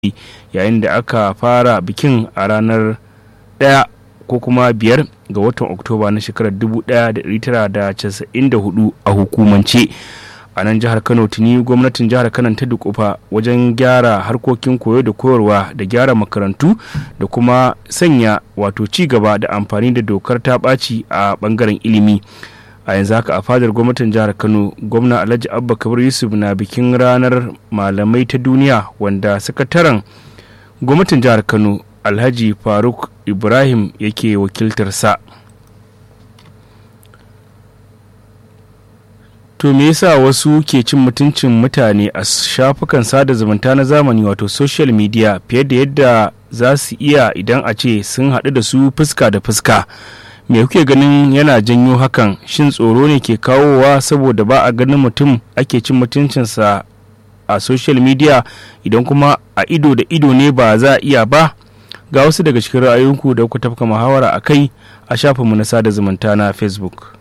yayin da aka fara bikin a ranar 1 ko kuma 5 ga watan oktoba na shekarar 1994 a hukumance a nan jihar kano tuni gwamnatin jihar kano ta dukufa wajen gyara harkokin koyo da koyarwa da gyara makarantu da kuma sanya wato ci gaba da amfani da dokar ta ɓaci a ɓangaren ilimi a yanzu haka a fadar gwamnatin jihar kano gwamna alhaji abba kabir yusuf na bikin ranar malamai ta duniya wanda sakataren gwamnatin jihar kano alhaji faruk ibrahim yake wakiltarsa to me yasa wasu ke cin mutuncin mutane a shafukan sada zumunta na zamani wato social media fiye da yadda za su iya idan a ce sun haɗu da su fuska da fuska me kuke ganin yana janyo hakan shin tsoro ne ke kawowa saboda ba a ganin mutum ake cin mutuncinsa a social media idan kuma a ido da ido ne ba za a iya ba ga wasu daga cikin ra'ayoyinku da kuka tafka muhawara a kai a shafinmu na sada zumunta na facebook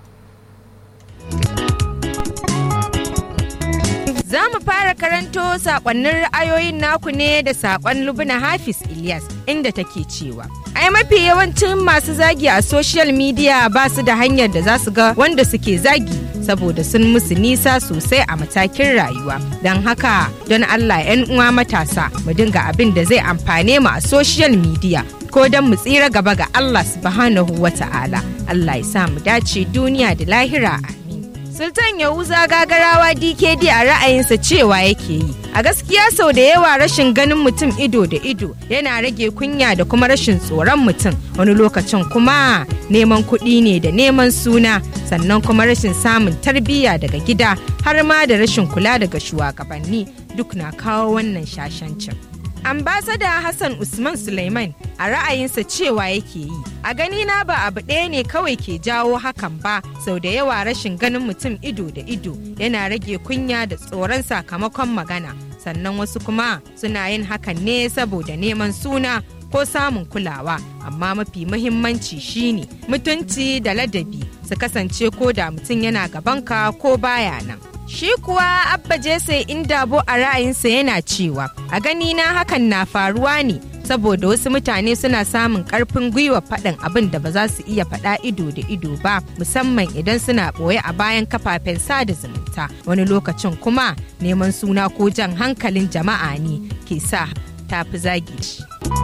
Za mu fara karanto sakonnin ra'ayoyin naku ne da sakon Lubna Hafiz Ilyas inda take cewa. Ai mafi yawancin masu zagi a social media ba su da hanyar da za su ga wanda suke zagi saboda sun musu nisa sosai a matakin rayuwa. Don haka don Allah 'yan uwa matasa mu dinga abin da zai amfane mu a social media. Ko don mu tsira gaba ga Allah subhanahu wa ta'ala. Allah ya sa mu dace duniya da lahira Sultan Yahuza gagarawa DKD a ra'ayinsa cewa yake yi. A gaskiya sau da yawa rashin ganin mutum ido da ido yana rage kunya da kuma rashin tsoron mutum wani lokacin kuma neman kuɗi ne da neman suna sannan kuma rashin samun tarbiyya daga gida har ma da rashin kula daga shugabanni duk na kawo wannan shashancin. ambasada hassan usman suleiman a ra'ayinsa cewa yake yi a gani na ba abu ɗaya ne kawai ke jawo hakan ba sau da yawa rashin ganin mutum ido da ido yana rage kunya da tsoron sakamakon magana sannan wasu kuma suna yin hakan ne saboda neman suna ko samun kulawa amma mafi muhimmanci shine mutunci da ladabi su kasance ko da mutum yana gabanka ko baya nan Shi kuwa Abba Jesse Indabo a ra'ayinsa yana cewa a gani na hakan na faruwa ne saboda wasu mutane suna samun karfin gwiwa faɗin abin da ba za su iya faɗa ido da ido ba musamman idan suna ɓoye a bayan kafafen sada zumunta wani lokacin kuma neman suna ko jan hankalin jama'a ne ke sa tafi zagi.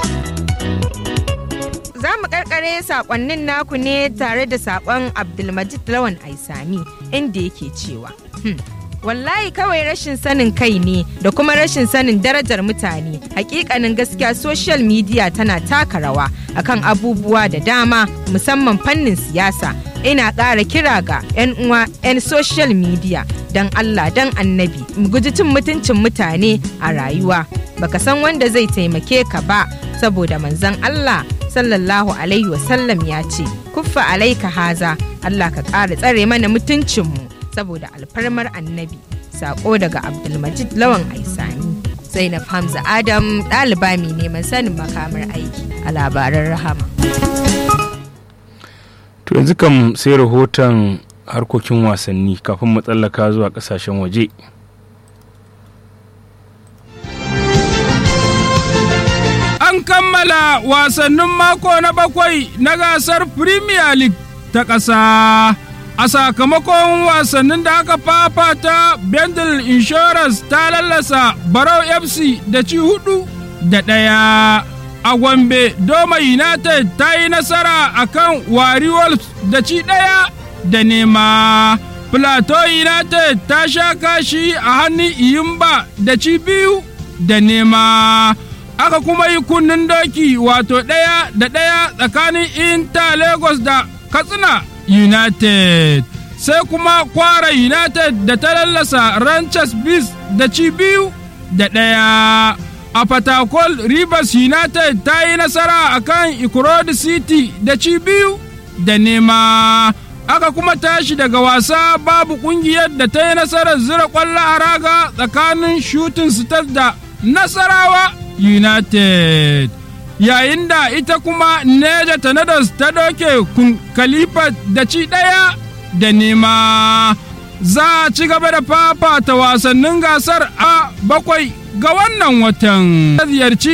za mu karkare sakonnin naku ne tare da sakon abdulmajid lawan aisami inda yake cewa wallahi kawai rashin sanin kai ne da kuma rashin sanin darajar mutane hakikanin gaskiya social media tana taka rawa akan abubuwa da dama musamman fannin siyasa ina ƙara kira ga 'yan uwa 'yan social media don allah don annabi mu guji cin mutuncin mutane a rayuwa baka san wanda zai taimake ka ba saboda manzon allah sallallahu alaihi wasallam ya ce kuffa alaika haza allah ka ƙara tsare mana mutuncinmu saboda alfarmar annabi sako daga abdulmajid lawan aisani zainab hamza adam ɗaliba mai neman sanin makamar aiki a labaran rahama to yanzu kam sai rahoton harkokin wasanni kafin mu tsallaka zuwa kasashen waje an kammala wasannin mako na bakwai na gasar premier league ta ƙasa a sakamakon wasannin da aka fafata bendel insurance ta lallasa barau fc da ci hudu da ɗaya a gombe doma united ta yi nasara a kan wari wolves da ci ɗaya da nema plateau united ta sha kashi a hannun iyimba da ci biyu da nema aka kuma yi kunnen doki wato ɗaya da ɗaya tsakanin inter lagos da katsina United. Sai kuma kwara United da ta lallasa Ranchers Beast da ci biyu da ɗaya. A Fatakol Rivers United ta yi nasara a kan Ikurodi City da ci biyu da nema. Aka kuma tashi daga wasa babu ƙungiyar da ta yi nasarar zira ƙwallo a raga tsakanin Shooting Stars da Nasarawa United. yayin da ita kuma Neja Tornadoes ta doke kun Khalifa da ci ɗaya da nema. Za a ci gaba da fafata wasannin gasar a bakwai ga wannan watan. Ziyarci